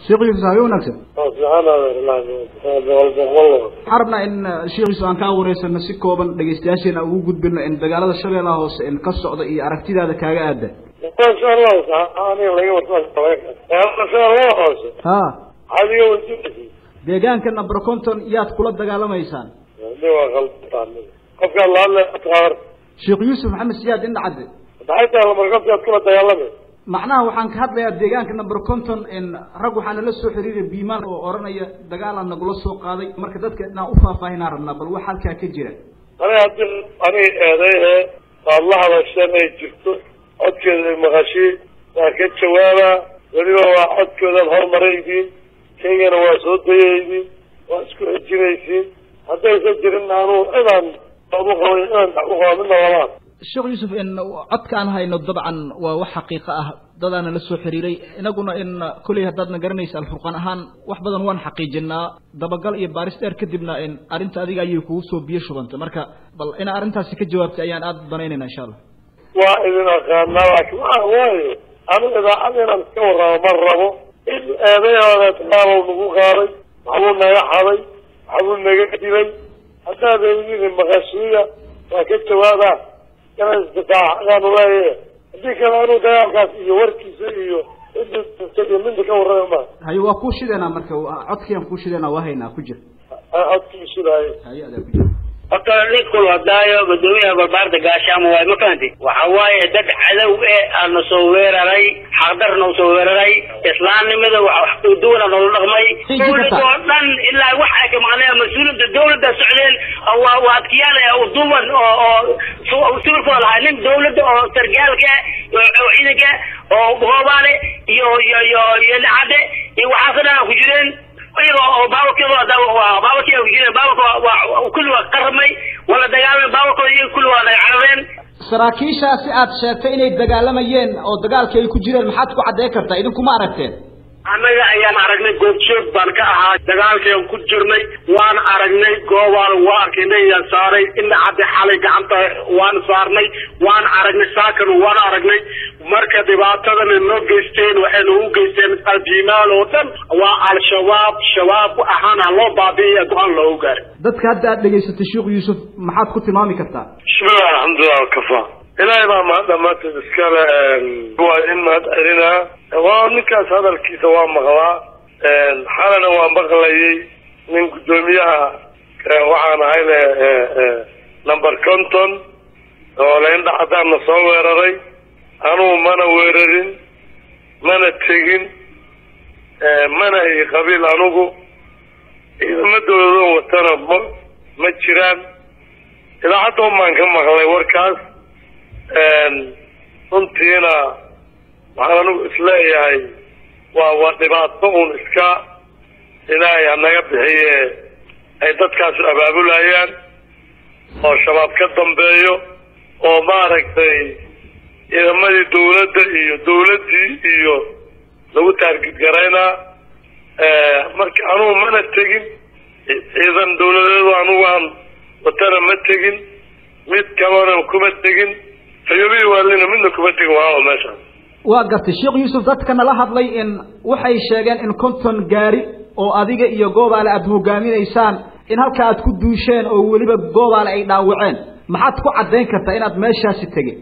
sheekh yuusuf habe wanaagsan waxaan rabnaa in sheekh yuusuf aan kaa wareysano si kooban dhegeystayaasheena ugu gudbino in dagaalada shabeellaha hoose in ka socda iyo aragtidaada kaaga aada ha deegaanka number conton yaad kula dagaalamaysaan qofkaa lahadle sheekh yuusuf maxamed siyaad indhacadde maxay tahay lamarkabkaad kula dagaalame macnaha waxaan ka hadlayaa deegaanka number conton in rag waxaa nala soo xiriiray biimaan oo oranaya dagaalaan nagula soo qaaday marka dadka inaan u faahfaahinaan rabnaa bal wax halkaa ka jira aniga hadii aniga eeday ee waad la hadasheen ay jirto codkeeda ay maqashiin waa ka jawaabaa weliba waa codkoodaad horumaraydiin kaygana waa soo dayaydiin waa isku xejinaysiin haddaysan jirin anuu inaan uqaba inaan uqaba midna lamaan sheekh yuusuf in codka aan hayno dabcan waa wax xaqiiqo ah dadaana la soo xiriiray inaguna in kolley haddaadna garanaysa alfurqaan ahaan wax badan waan xaqiijinaa dabagal iyo baaris dheer kadibna in arrinta adiga ayay kugu soo biyo shubantay marka bal inaa arrintaasi ka jawaabtay ayaan aada danaynayna insha allah waa idin aqaanaa laakiin waxa waayo anu idaacada inaan iska warramo ma rabo in eedayooda dagaalow nagu qaaday waxbuu naga xaday waxbuu naga dilay haddaad eedin maqashiiya waa ka jawaabaa inaan isdifaacaanu leeyahe haddii kale anuu dagaalkaas iyo warkiisa iyo cidda iyo minda ka warrama ma haye waa kuu shideynaa marka codkiiaan kuu shideynaa waa haynaa ku jir codkii sidaayo haye adaa ku jir horta ninkul hadaayo guddoomiyaha barbaarda gaashaamo waay ma fahanti waxa waaye dad cadow e aana soo weeraray xaqdarna usoo weeraray islaamnimada wax duwana noola dhaqmay dawlad oo dhan ilaa wax ay ka maqneen mas-uuliyadda dawladda socdeen waa waa adkiyaal duwan oo oo sibilkooda lahaa nin dawladda oo sargaalka oo ciidanka oo goobaale iyo iyo iyo iyo lacade iyo waxaasoo dhan aan ku jireen iyaga oo baabarkeeda baabarkii ku jireen baabarka waa kulli waa qaramay wala dagaalamay baabarkooda iyaga kulli waa naga carareen saraakiishaasi aad sheegtay inay dagaalamayeen oo dagaalkii ay ku jireen maxaad ku caddeyn kartaa idinkuma aragteen annaga ayaan aragnay goobjoog baan ka ahaa dagaalkayaan ku jirnay waan aragnay goobaan waa arkaynay yaan saaray ina cadde xalay gacanta waan saarnay waan aragnay saakan waan aragnay marka dhibaatadana noo geysteen waxay noogu geysteen aljimaal oo dhan waa al-shabaab shabaab ahaana loo baabi'iya go-aan loogu gaaray dadka hadda aad dhegaysatay sheekh yuusuf maxaad ku tilmaami kartaa bismillahi alxamdulilah wakafa ilaahay baa mahad dhamaanteed iskale waa in mahad celinaa waa ninkaas hadalkiisa waa maqlaa xalana waa maqlayay nin guddoomiyaha waxaan ahayne number conton oo laindha cadaanna soo weeraray anugu mana weerarin mana tegin mana i qabiil anugu ciidama dawladoo watana ma ma jiraan idaacadda umaan ka maqlay warkaas runtiina waxaan anigu isleeyahay waa waa dhibaato uun iska ilaahay hanaga bixiye ay dadkaasu abaabulayaan oo shabaab ka dambeeyo oo maaragtay ciidamadii dawladda iyo dawladdii iyo lagu taargidgaraynaa marka anugu mana tegin ciidan dawladeedu anugu aan watana ma tegin mid kalena kuma tegin fayobii waalina midna kuma tegin waa meeshaas waa gartay sheekh yuusuf dadka nala hadlay in waxay sheegeen in konton gaari oo adiga iyo goobaale aada hogaaminaysaan in halka aad ku duusheen oo weliba goobaale ay dhaawaceen maxaad ku caddayn kartaa inaad meeshaasi tegin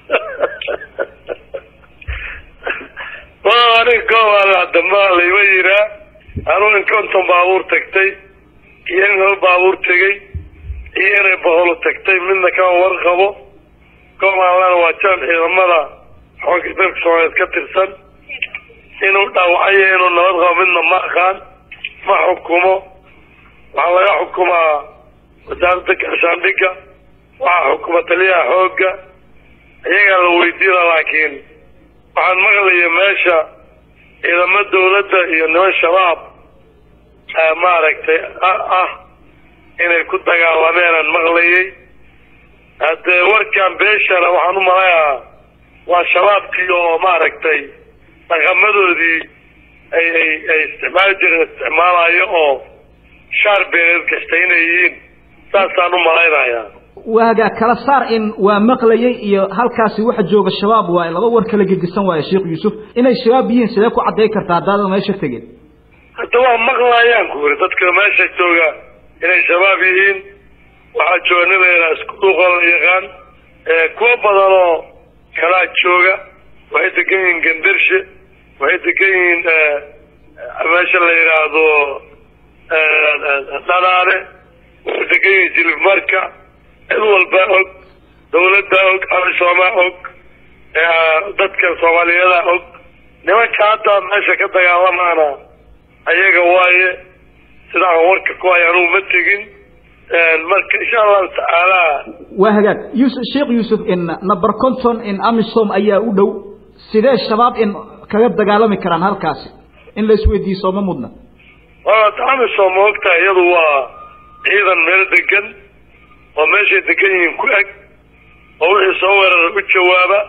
wa anig goobaale hadamba layma yiraa anuu in konton baabuur tagtay iyo in hal baabuur tegay iyo inay baholo tagtay midna kama warqabo goobaalana waa jaan ciidamada xoogga dalka soomaaliyeed ka tirsan inuu dhaawacayo inuu nabad qabo midna ma aqaan ma xukumo waxaa laga xukumaa wasaaradda gaashaandhigga waxaa xukuma taliyaha xoogga iyagaa la weydiina laakiin waxaan maqlaya meesha ciidamo dawladda iyo niman shabaab maaragtay ah inay ku dagaalameenaan maqlayay haddee warkan beeshana waxaan u malayaa waa shabaabkii oo maaragtay dhaqamadoodii ay ay ay isticmaali jireen isticmaalayo oo shaar beeneed gashtay inay yihiin saasaan u malaynayaa waagaa kala saar in waa maqlayay iyo halkaasi waxa jooga shabaab waaye laba war kala gedisan waaye sheekh yuusuf inay shabaab yihiin sidee ku cadday kartaa haddaadan meesha tegin hadda waa maqlaayaan ku yiri dadka meesha jooga inay shabaab yihiin waxaa jooga nin layidhaha isku dhuuqoo la yaqaan kuwa badan oo kalaa jooga waxay degan yihiin gandarshe waxay degan yihiin meesha la yidhaahdo dhanaane waxay degan yihiin jilibmarka cid walba og dawladda og amisoomaa og dadka soomaaliyada og nimanka hadda meesha ka dagaalamaana ayaga waaye sida aan warka ku hay anugu ma tegin marka insha allahu tacaala waa hagaag yusuf sheekh yuusuf in number conton in amisom ayaa u dhow sidee shabaab in kaga dagaalami karaan halkaasi in la isweydiiso ma mudna amisom ma ogtahay iyadu waa ciidan meel degan oo meeshay degan yihiin ku eg oo wixii soo weerara u jawaaba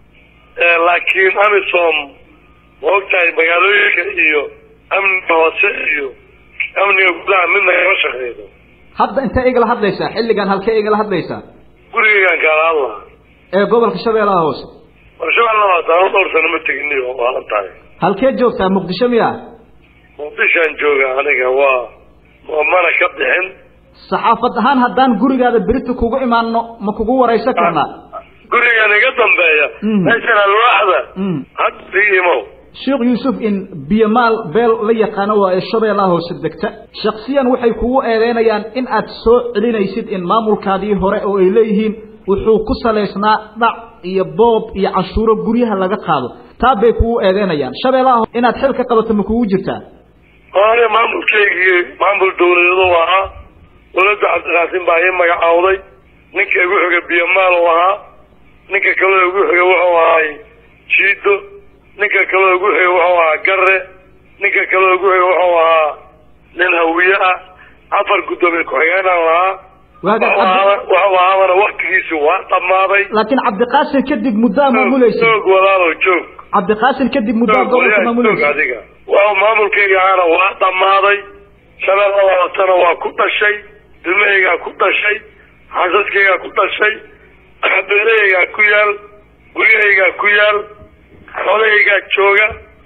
laakiin amisom ma ogtahay magaalooyinka iyo amniga hoose iyo amniga gudaha midna kama shaqeydo hadda intee igala hadlaysaa xilligan halkee igala hadlaysaa gurigeygaan kaala hadlaa ee gobolka shabeellaha hoose warshabeella waata anu dhowr sano ma tegini oo waalan tahay halkee joogtaa muqdisho miya muqdishaan jooga aniga waa mana ka bixin saxaafad ahaan haddaan gurigaada berita kugu imaano ma kugu waraysan karnaa gurigan iga dambeeya meeshan alwaaxda hadda imow sheekh yuusuf in biyamaal beel la yaqaano waa ee shabeellaha hoose degta shaksiyan waxay kugu eedeynayaan in aad soo celinaysid in maamulkaadii hore oo ay leeyihiin wuxuu ku salaysnaa dhac iyo boob iyo cashuuro guryaha laga qaado taa bay kugu eedeynayaan shabeellaha inaad xil ka qabato ma kugu jirtaa ane maamulkaygii maamul dawladeedu ahaa dawladda cabdiqaasim baa ii magacaawday ninka igu xiga biyamaal u ahaa ninka kaleo igu xiga wuxuu ahay jiido ninka kaleo igu xiga wuxuu ahaa gare ninka kaleo igu xiga wuxuu ahaa nin hawiye ah afar guddoomiye ku-xigeenaan lahaa wuxuu ahaabana waktigiisi waa dhammaaday laakiin cabdiqaasim kadib muddaa maamulaysa joog walaalow joog cabdiqaasim kadib muddaa gobolka maamulaysa adiga waa maamulkayga ahaana waa dhammaaday shabeella labatana waa ku dhashay ilmahaygaa ku dhashay xasaskaygaa ku dhashay beerahaygaa ku yaal guryahaygaa ku yaal xoolahaygaa jooga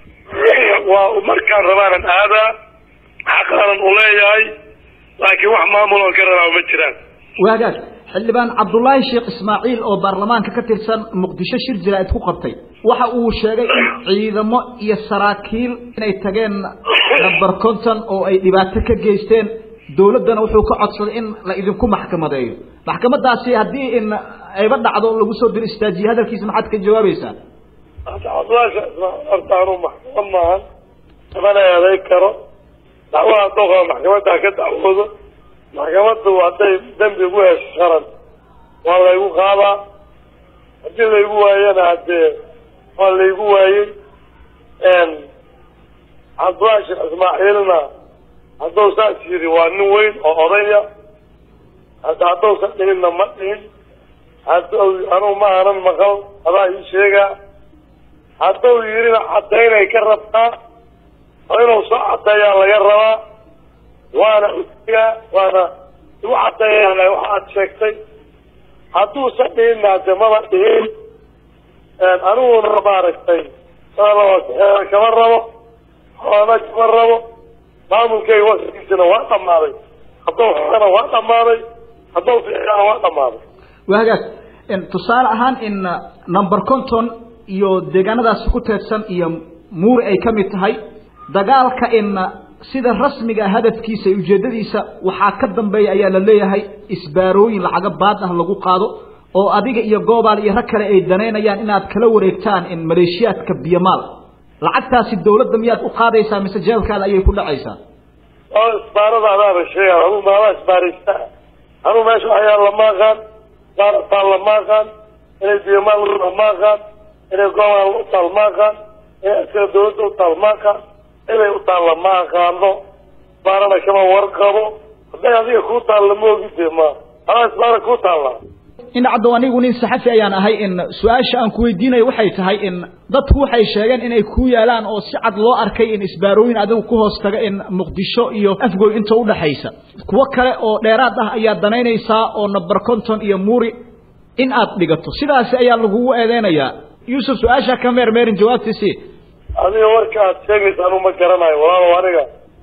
waa markaan rabaanan aadaa xaqaanan u leeyahay laakiin wax maamuloon ka rabaa ma jiraan waagaag xildhibaan cabdullaahi sheekh ismaaciil oo baarlamaanka ka tirsan muqdisho shir jaraa'id ku qabtay waxa uu sheegay in ciidamo iyo saraakiil inay tageen number conton oo ay dhibaato ka geysteen dawladdana wuxuu ka codsaday in la idinku maxkamadeeyo maxkamadaasi haddii in ayba dhacdo lagu soo diro istaajiye hadalkiisa maxaad ka jawaabaysaa cabdullaahi horta anuu maxkamad maahan kamana eeday karo dacwaha doqa maxkamadda ka dacwoodo maxkamaddu hadday dembi ugu hesho qaran waa laygu qaadaa haddii laygu waayana haddee waa laygu waayey cabdullaahi sheekh ismaaciilna hadduu saas yidhi waa nin weyn oo odaya hadda haddousan dhihinna ma dhihin hadduu anugu ma aanan maqal adaa ii sheegaa hadduu yidhina caddaynay ka rabtaa oo inuu soo caddeeyaa laga rabaa waana usigaa waana igu caddeeyaan waxa aad sheegtay hadduusan dhihinna hade maba dhihin aniguna maaragtay kama rabo xoolana kama rabo maamulkayga waskiisana waa dhammaaday hadduu xana waa dhammaaday hadduu fiicana waa dhammaaday waa hagaag tusaale ahaan in number conton iyo deegaanadaasi ku teedsan iyo muuri ay ka mid tahay dagaalka in sida rasmiga hadafkiisa iyo ujeeddadiisa waxaa ka dambeeya ayaa la leeyahay isbaarooyin lacaga baad ah lagu qaado oo adiga iyo goobaal iyo rag kale ay danaynayaan inaad kala wareegtaan in maleeshiyaadka biyamaal lacagtaasi dawladda miyaad u qaadaysaa mise jeelkaada ayay ku dhacaysaa oo isbaarada adaaba sheegaan anuu maadaa isbaaraysta anuu meesha waxyaa lama aqaan baarataan lama aqaan inay biyamaal lama aqaan inay goobaal u taal ma aqaan inay askara dawladda u taal ma aqaan inay u taalla ma aqaano isbaarana kama warqabo hadday adiga kuu taalla ma ogide ma adaa isbaara kuu taalla in caddow anigu nin saxafi ayaan ahay in su-aasha aan ku weydiinayo waxay tahay in dadku waxay sheegeen inay ku yaalaan oo si cad loo arkay in isbaarooyin adigu ku hoos taga in muqdisho iyo afgoy inta udhaxaysa kuwo kale oo dheeraad ah ayaa danaynaysaa oo number conton iyo muuri in aad dhigato sidaasi ayaa lagugu eedeynayaa yuusuf su-aasha ka meermeerin jawaabtiisii adiga warka aad sheegaysa anuu ma garanayo walaalow aniga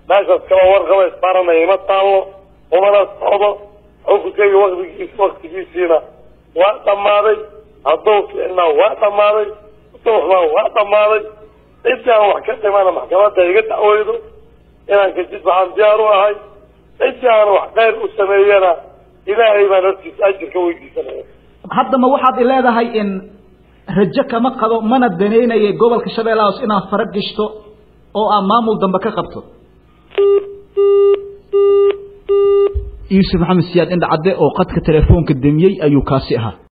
meeshaas kala warqaba isbaranaya ima taallo umana socdo xukunkayga waktigiis waktigiisiina waa dhammaaday hadduu ficnaa waa dhammaaday duuxmaa waa dhammaaday ciddii aan wax ka dhimana maxkamadda iga dacweydo inaan kajid waxaan diyaar u ahay ciddii aan wax khayr u sameeyana ilaahay baan hortiisa ajirka weydiisanaya haddama waxaad i leedahay in rajo kama qabo mana danaynaya gobolka shabeellaha hoos inaad fara gishto oo aad maamul dambe ka qabto yuusuf maxamed siyaad indhacadde oo qadka telefoonka demiyey ayuu kaasi ahaa